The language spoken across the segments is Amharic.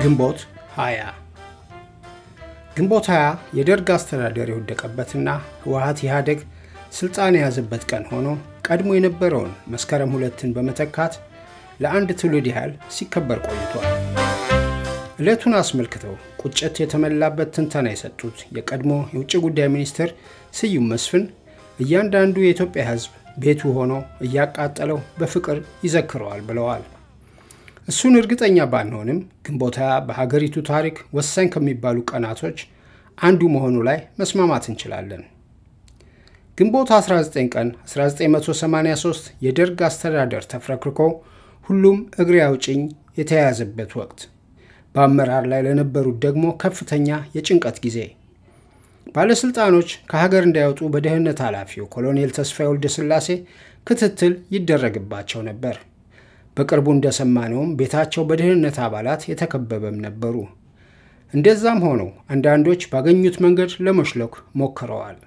ግንቦት 20 ግንቦት 20 የደርግ አስተዳደር የወደቀበትና ህወሀት ኢህአዴግ ስልጣን የያዘበት ቀን ሆኖ ቀድሞ የነበረውን መስከረም ሁለትን በመተካት ለአንድ ትውልድ ያህል ሲከበር ቆይቷል። ዕለቱን አስመልክተው ቁጭት የተሞላበት ትንተና የሰጡት የቀድሞ የውጭ ጉዳይ ሚኒስትር ስዩም መስፍን እያንዳንዱ የኢትዮጵያ ህዝብ ቤቱ ሆኖ እያቃጠለው በፍቅር ይዘክረዋል ብለዋል። እሱን እርግጠኛ ባንሆንም ግንቦት ሃያ በሀገሪቱ ታሪክ ወሳኝ ከሚባሉ ቀናቶች አንዱ መሆኑ ላይ መስማማት እንችላለን። ግንቦት 19 ቀን 1983 የደርግ አስተዳደር ተፍረክርኮ ሁሉም እግሬ አውጭኝ የተያያዘበት ወቅት፣ በአመራር ላይ ለነበሩት ደግሞ ከፍተኛ የጭንቀት ጊዜ ባለሥልጣኖች ከሀገር እንዳይወጡ በደህንነት ኃላፊው ኮሎኔል ተስፋዬ ወልደ ሥላሴ ክትትል ይደረግባቸው ነበር። በቅርቡ እንደሰማነውም ቤታቸው በደህንነት አባላት የተከበበም ነበሩ። እንደዛም ሆነው አንዳንዶች ባገኙት መንገድ ለመሽለክ ሞክረዋል።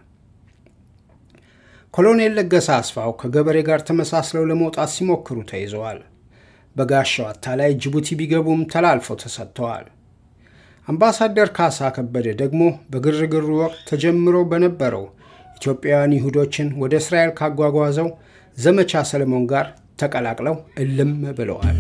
ኮሎኔል ለገሰ አስፋው ከገበሬ ጋር ተመሳስለው ለመውጣት ሲሞክሩ ተይዘዋል። በጋሻው አታላይ ጅቡቲ ቢገቡም ተላልፈው ተሰጥተዋል። አምባሳደር ካሳ ከበደ ደግሞ በግርግሩ ወቅት ተጀምሮ በነበረው ኢትዮጵያውያን ይሁዶችን ወደ እስራኤል ካጓጓዘው ዘመቻ ሰለሞን ጋር ተቀላቅለው እልም ብለዋል።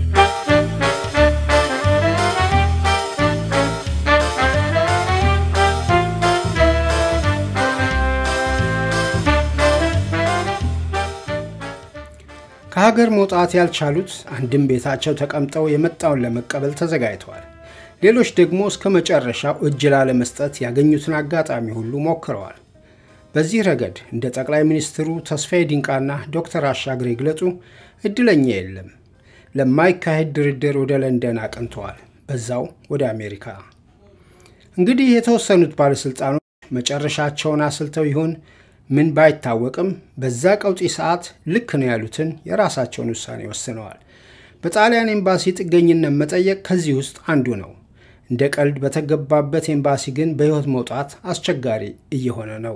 ከሀገር መውጣት ያልቻሉት አንድም ቤታቸው ተቀምጠው የመጣውን ለመቀበል ተዘጋጅተዋል። ሌሎች ደግሞ እስከ መጨረሻው እጅ ላለመስጠት ያገኙትን አጋጣሚ ሁሉ ሞክረዋል። በዚህ ረገድ እንደ ጠቅላይ ሚኒስትሩ ተስፋዬ ዲንቃና ዶክተር አሻግሬ ግለጡ እድለኛ የለም። ለማይካሄድ ድርድር ወደ ለንደን አቅንተዋል፣ በዛው ወደ አሜሪካ። እንግዲህ የተወሰኑት ባለሥልጣኖች መጨረሻቸውን አስልተው ይሆን ምን ባይታወቅም በዛ ቀውጢ ሰዓት ልክ ነው ያሉትን የራሳቸውን ውሳኔ ወስነዋል። በጣሊያን ኤምባሲ ጥገኝነት መጠየቅ ከዚህ ውስጥ አንዱ ነው። እንደ ቀልድ በተገባበት ኤምባሲ ግን በሕይወት መውጣት አስቸጋሪ እየሆነ ነው።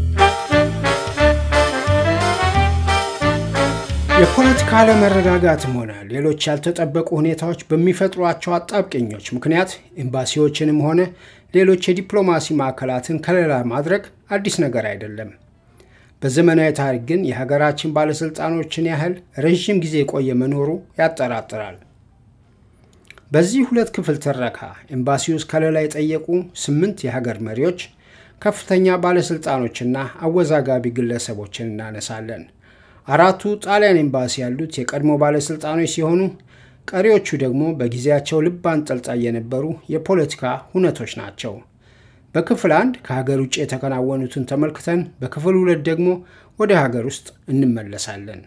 የፖለቲካ አለመረጋጋትም ሆነ ሌሎች ያልተጠበቁ ሁኔታዎች በሚፈጥሯቸው አጣብቂኞች ምክንያት ኤምባሲዎችንም ሆነ ሌሎች የዲፕሎማሲ ማዕከላትን ከለላ ማድረግ አዲስ ነገር አይደለም። በዘመናዊ ታሪክ ግን የሀገራችን ባለሥልጣኖችን ያህል ረዥም ጊዜ የቆየ መኖሩ ያጠራጥራል። በዚህ ሁለት ክፍል ትረካ ኤምባሲ ውስጥ ከለላ የጠየቁ ስምንት የሀገር መሪዎች፣ ከፍተኛ ባለሥልጣኖችና አወዛጋቢ ግለሰቦችን እናነሳለን። አራቱ ጣሊያን ኤምባሲ ያሉት የቀድሞ ባለሥልጣኖች ሲሆኑ ቀሪዎቹ ደግሞ በጊዜያቸው ልብ አንጠልጣይ የነበሩ የፖለቲካ ሁነቶች ናቸው። በክፍል አንድ ከሀገር ውጭ የተከናወኑትን ተመልክተን በክፍል ሁለት ደግሞ ወደ ሀገር ውስጥ እንመለሳለን።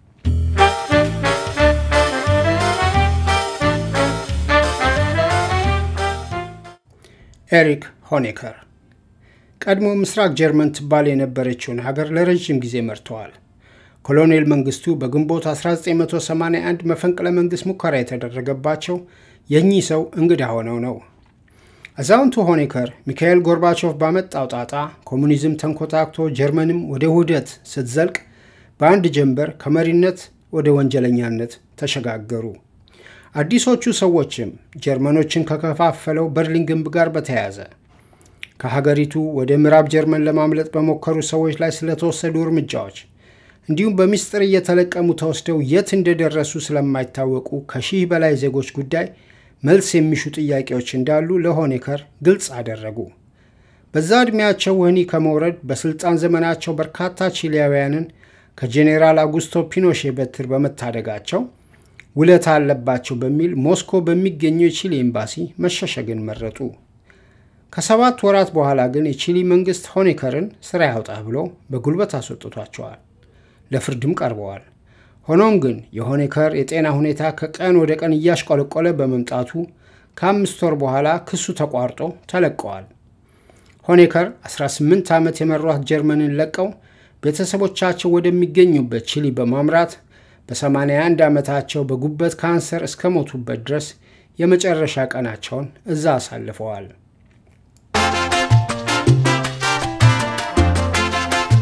ኤሪክ ሆኔከር ቀድሞ ምስራቅ ጀርመን ትባል የነበረችውን ሀገር ለረዥም ጊዜ መርተዋል። ኮሎኔል መንግስቱ በግንቦት 1981 መፈንቅለ መንግሥት ሙከራ የተደረገባቸው የእኚህ ሰው እንግዳ ሆነው ነው። አዛውንቱ ሆኔከር ሚካኤል ጎርባቾቭ ባመጣው ጣጣ ኮሙኒዝም ተንኮታክቶ ጀርመንም ወደ ውህደት ስትዘልቅ በአንድ ጀንበር ከመሪነት ወደ ወንጀለኛነት ተሸጋገሩ። አዲሶቹ ሰዎችም ጀርመኖችን ከከፋፈለው በርሊን ግንብ ጋር በተያያዘ ከሀገሪቱ ወደ ምዕራብ ጀርመን ለማምለጥ በሞከሩ ሰዎች ላይ ስለተወሰዱ እርምጃዎች እንዲሁም በምስጢር እየተለቀሙ ተወስደው የት እንደደረሱ ስለማይታወቁ ከሺህ በላይ ዜጎች ጉዳይ መልስ የሚሹ ጥያቄዎች እንዳሉ ለሆኔከር ግልጽ አደረጉ። በዛ ዕድሜያቸው ወህኒ ከመውረድ በሥልጣን ዘመናቸው በርካታ ቺሊያውያንን ከጄኔራል አጉስቶ ፒኖሼ በትር በመታደጋቸው ውለታ አለባቸው በሚል ሞስኮ በሚገኘው የቺሊ ኤምባሲ መሸሸግን መረጡ። ከሰባት ወራት በኋላ ግን የቺሊ መንግሥት ሆኔከርን ሥራ ያውጣ ብሎ በጉልበት አስወጥቷቸዋል። ለፍርድም ቀርበዋል። ሆኖም ግን የሆኔከር የጤና ሁኔታ ከቀን ወደ ቀን እያሽቆለቆለ በመምጣቱ ከአምስት ወር በኋላ ክሱ ተቋርጦ ተለቀዋል። ሆኔከር 18 ዓመት የመሯት ጀርመንን ለቀው ቤተሰቦቻቸው ወደሚገኙበት ቺሊ በማምራት በ81 ዓመታቸው በጉበት ካንሰር እስከ ሞቱበት ድረስ የመጨረሻ ቀናቸውን እዛ አሳልፈዋል።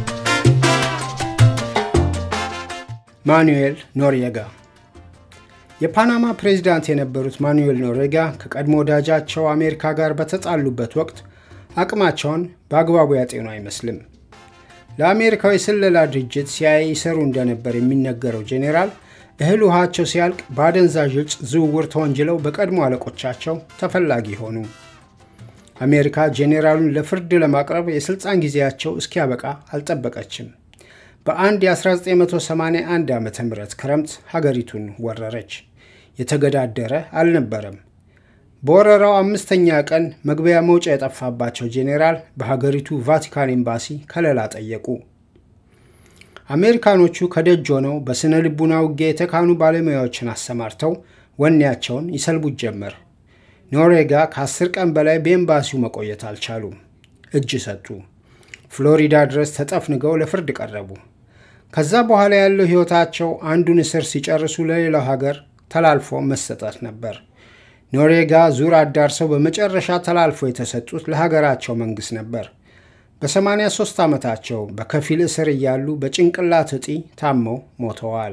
ማኑኤል ኖሪየጋ የፓናማ ፕሬዚዳንት የነበሩት ማኑዌል ኖሬጋ ከቀድሞ ወዳጃቸው አሜሪካ ጋር በተጣሉበት ወቅት አቅማቸውን በአግባቡ ያጤኑ አይመስልም። ለአሜሪካዊ ስለላ ድርጅት ሲአይኤ ይሰሩ እንደነበር የሚነገረው ጄኔራል እህል ውሃቸው ሲያልቅ በአደንዛዥ እጽ ዝውውር ተወንጅለው በቀድሞ አለቆቻቸው ተፈላጊ ሆኑ። አሜሪካ ጄኔራሉን ለፍርድ ለማቅረብ የሥልጣን ጊዜያቸው እስኪያበቃ አልጠበቀችም። በአንድ የ1981 ዓ ም ክረምት ሀገሪቱን ወረረች። የተገዳደረ አልነበረም። በወረራው አምስተኛ ቀን መግቢያ መውጫ የጠፋባቸው ጄኔራል በሀገሪቱ ቫቲካን ኤምባሲ ከለላ ጠየቁ። አሜሪካኖቹ ከደጅ ሆነው በሥነ ልቡና ውጊያ የተካኑ ባለሙያዎችን አሰማርተው ወኔያቸውን ይሰልቡት ጀመር። ኖሬጋ ከአስር ቀን በላይ በኤምባሲው መቆየት አልቻሉም። እጅ ሰጡ። ፍሎሪዳ ድረስ ተጠፍንገው ለፍርድ ቀረቡ። ከዛ በኋላ ያለው ሕይወታቸው አንዱን እስር ሲጨርሱ ለሌላው ሀገር ተላልፎ መሰጠት ነበር። ኖሬጋ ዙር አዳርሰው በመጨረሻ ተላልፎ የተሰጡት ለሀገራቸው መንግሥት ነበር። በ83 ዓመታቸው በከፊል እስር እያሉ በጭንቅላት እጢ ታመው ሞተዋል።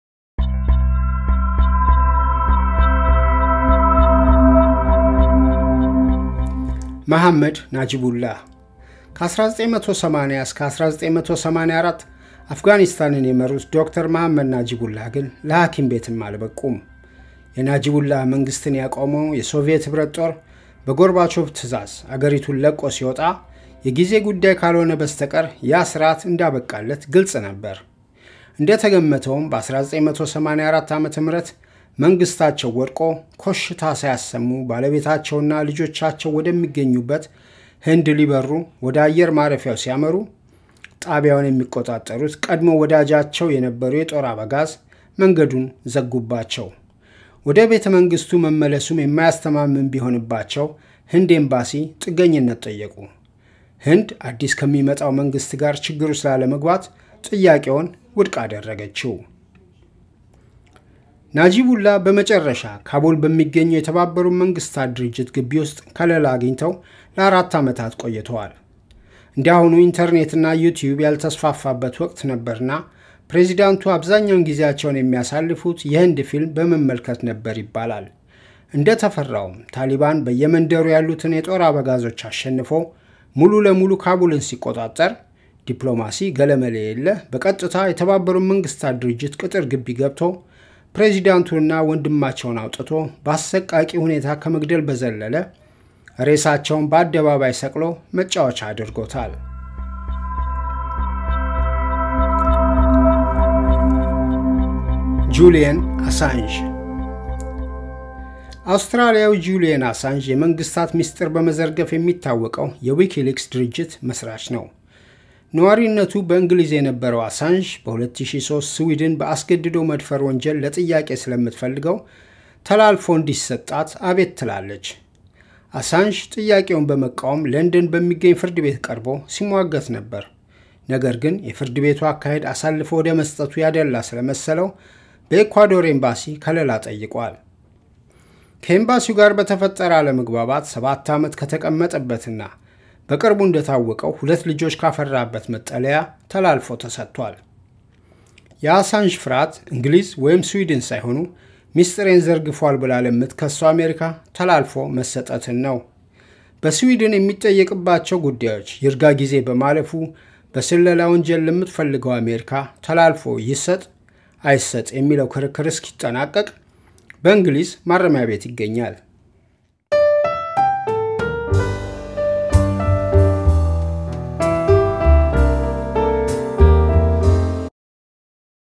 መሐመድ ናጂቡላህ ከ1980 እስከ 1984 አፍጋኒስታንን የመሩት ዶክተር መሐመድ ናጂቡላህ ግን ለሐኪም ቤትም አልበቁም። የናጂቡላህ መንግስትን ያቆመው የሶቪየት ኅብረት ጦር በጎርባቾቭ ትዕዛዝ አገሪቱን ለቆ ሲወጣ የጊዜ ጉዳይ ካልሆነ በስተቀር ያ ስርዓት እንዳበቃለት ግልጽ ነበር። እንደተገመተውም በ1984 ዓ ም መንግስታቸው ወድቆ ኮሽታ ሳያሰሙ ባለቤታቸውና ልጆቻቸው ወደሚገኙበት ህንድ ሊበሩ ወደ አየር ማረፊያው ሲያመሩ ጣቢያውን የሚቆጣጠሩት ቀድሞ ወዳጃቸው የነበሩ የጦር አበጋዝ መንገዱን ዘጉባቸው። ወደ ቤተ መንግስቱ መመለሱም የማያስተማምን ቢሆንባቸው ህንድ ኤምባሲ ጥገኝነት ጠየቁ። ህንድ አዲስ ከሚመጣው መንግስት ጋር ችግሩ ስላለመግባት ጥያቄውን ውድቅ አደረገችው። ናጂቡላ በመጨረሻ ካቡል በሚገኘው የተባበሩት መንግስታት ድርጅት ግቢ ውስጥ ከለላ አግኝተው ለአራት ዓመታት ቆይተዋል። እንዲያሁኑ ኢንተርኔትና ዩቲዩብ ያልተስፋፋበት ወቅት ነበርና ፕሬዚዳንቱ አብዛኛውን ጊዜያቸውን የሚያሳልፉት የህንድ ፊልም በመመልከት ነበር ይባላል። እንደተፈራውም ታሊባን በየመንደሩ ያሉትን የጦር አበጋዞች አሸንፎ ሙሉ ለሙሉ ካቡልን ሲቆጣጠር ዲፕሎማሲ ገለመሌ የለ በቀጥታ የተባበሩት መንግስታት ድርጅት ቅጥር ግቢ ገብቶ ፕሬዚዳንቱንና ወንድማቸውን አውጥቶ በአሰቃቂ ሁኔታ ከመግደል በዘለለ ሬሳቸውን በአደባባይ ሰቅሎ መጫወቻ አድርጎታል። ጁሊየን አሳንዥ አውስትራሊያዊ ጁሊየን አሳንዥ የመንግስታት ምስጢር በመዘርገፍ የሚታወቀው የዊኪሊክስ ድርጅት መስራች ነው። ነዋሪነቱ በእንግሊዝ የነበረው አሳንዥ በ2003 ስዊድን በአስገድዶ መድፈር ወንጀል ለጥያቄ ስለምትፈልገው ተላልፎ እንዲሰጣት አቤት ትላለች። አሳንዥ ጥያቄውን በመቃወም ለንደን በሚገኝ ፍርድ ቤት ቀርቦ ሲሟገት ነበር። ነገር ግን የፍርድ ቤቱ አካሄድ አሳልፎ ወደ መስጠቱ ያደላ ስለመሰለው በኤኳዶር ኤምባሲ ከለላ ጠይቋል። ከኤምባሲው ጋር በተፈጠረ አለመግባባት ሰባት ዓመት ከተቀመጠበትና በቅርቡ እንደታወቀው ሁለት ልጆች ካፈራበት መጠለያ ተላልፎ ተሰጥቷል። የአሳንዥ ፍርሃት እንግሊዝ ወይም ስዊድን ሳይሆኑ ሚስጥሬን ዘርግፏል ብላ ለምትከሰው አሜሪካ ተላልፎ መሰጠትን ነው። በስዊድን የሚጠየቅባቸው ጉዳዮች ይርጋ ጊዜ በማለፉ በስለላ ወንጀል ለምትፈልገው አሜሪካ ተላልፎ ይሰጥ አይሰጥ የሚለው ክርክር እስኪጠናቀቅ በእንግሊዝ ማረሚያ ቤት ይገኛል።